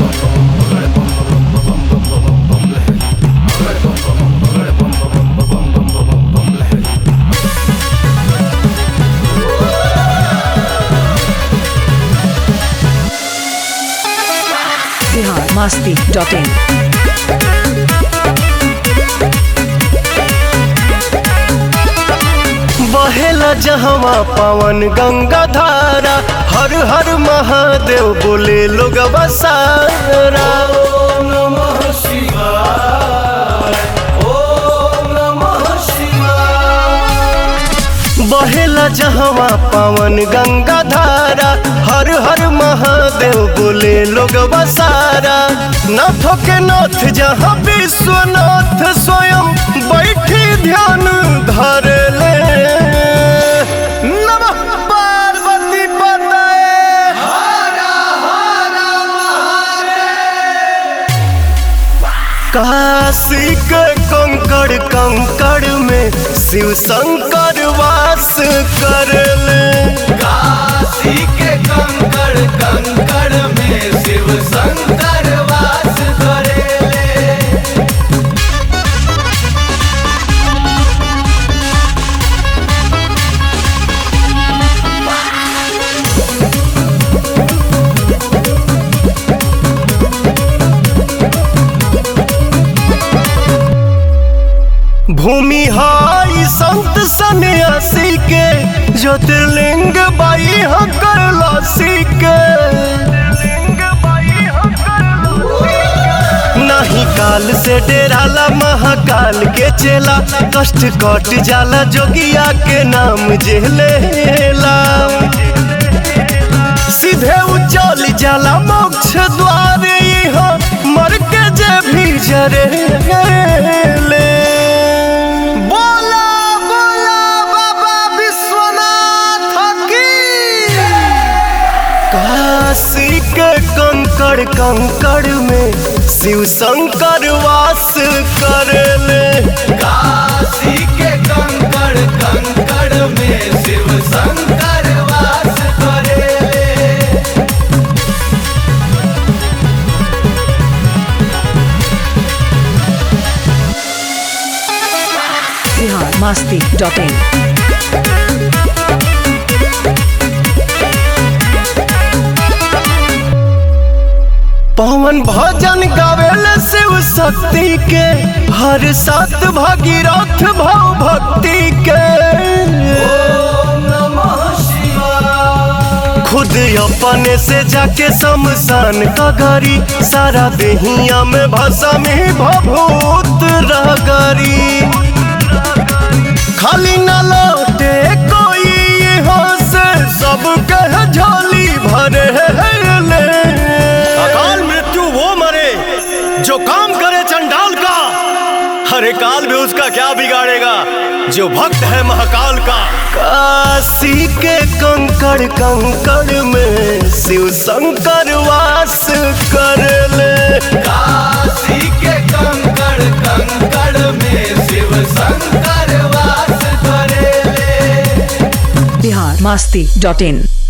Bihar Masti dot in बहेला जहवा पवन गंगा धारा हर हर महादेव बोले लोग बसारा बहेला जहवा पवन गंगा धारा हर हर महादेव बोले लोग बसारा नाथों के नाथ जहाँ विश्वनाथ स्वयं बैठी ध्यान धर ले नमः पार्वती पतये काशी के कंकड़ कंकड़ में शिव शंकर वास कर ले काशी के कंकड़ कंकड़ में शिव शंकर वास करेले भूमि हाई संत सन्यासी के ज्योतिर्लिंग बाई हकर लासी के नहीं काल से डेराला महाकाल के चेला कष्ट कट जाला जोगिया के नाम जेलेला सीधे उचल जाला मोक्ष द्वार यहाँ मर के जे भी जरे ले बोला बोला बाबा विश्वनाथ की काशी के कंकड़ कंकड़ में शिव शंकर वास कर ले काशी के कंकड़ कंकड़ में शिव शंकर वास करेले बिहार मस्ती डॉट इन पवन भजन गावेल शिव शक्ति के हर सात भागीरथ भाव भक्ति के ओम नमः शिवाय खुद अपने से जाके शमशान का गरी सारा देहिया में भाषा में भभूत रगरी खाली न लौटे कोई यहाँ से सब कह झोली भरे ले अकाल मृत्यु वो मरे जो काम करे चंडाल का हरे काल में उसका क्या बिगाड़ेगा जो भक्त है महाकाल का काशी के कंकड़ कंकड़ में शिव शंकर वास कर ले काशी के कंकड़ कंकड़ में शिव शंकर वास करेले बिहार मस्ती डॉट इन